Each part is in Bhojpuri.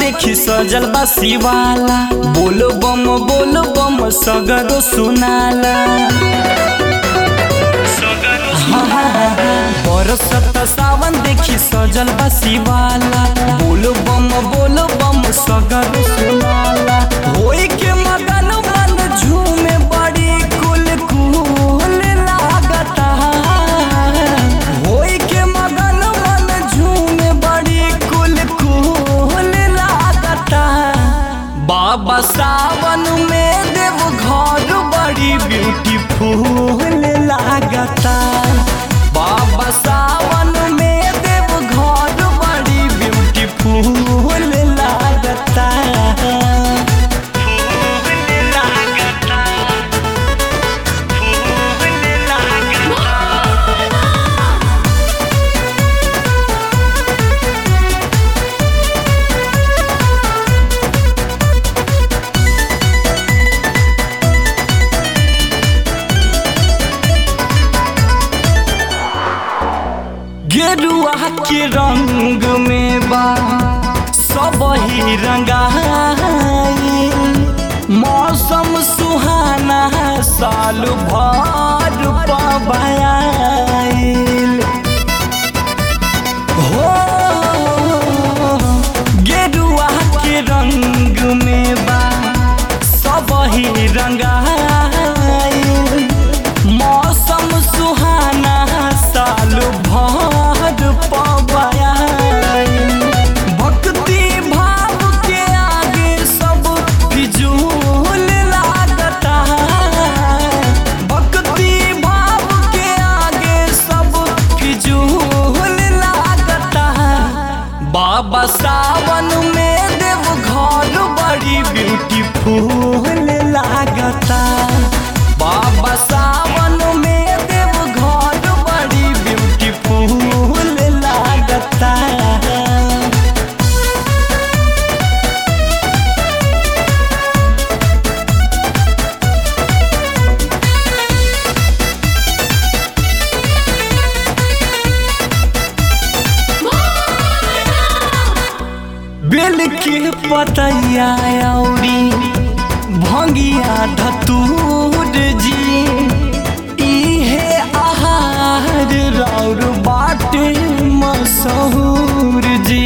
देखी सजल बा शिवाला बोल बम बोल बम सगरो सुनाला बरसत सावन देखी सजल बा शिवाला बोल बम बोल बम सगरो सुनाला होई के मगन मन झूमे बड़ी कुल कुल लागता होई के मगन मन झूमे बड़ी कुल कुल लागता बाबा सावन में देव घर बड़ी ब्यूटीफुल लागता बाबा सावन में देव घर बड़ी ब्यूटीफुल लागता फूल लागता फूल लागता गेरुआ के रंग में बा सब ही रंगाई मौसम सुहाना साल भर पबाइल हो गेरुआ के रंग में बा सब ही रंगाई मौसम सुहाना साल भर पबाइल भक्ति भाव के आगे सब फिजूल लागता भक्ति भाव के आगे सब फिजूल लागता बाबा सावन में देव घर बड़ी ब्यूटीफुल लागता बाबा सावन में देव घर बड़ी ब्यूटीफुल लागता बेल के पतैया औरी भंगिया धतूर जी इहे आहार रौर बाटे मशहूर जी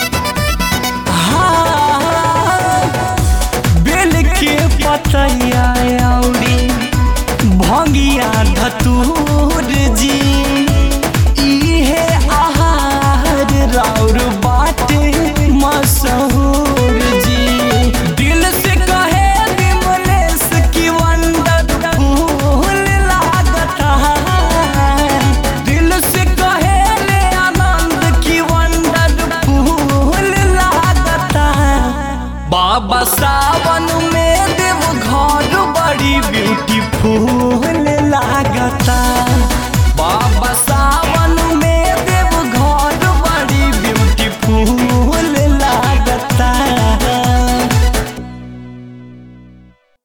हाँ बेल के पतैया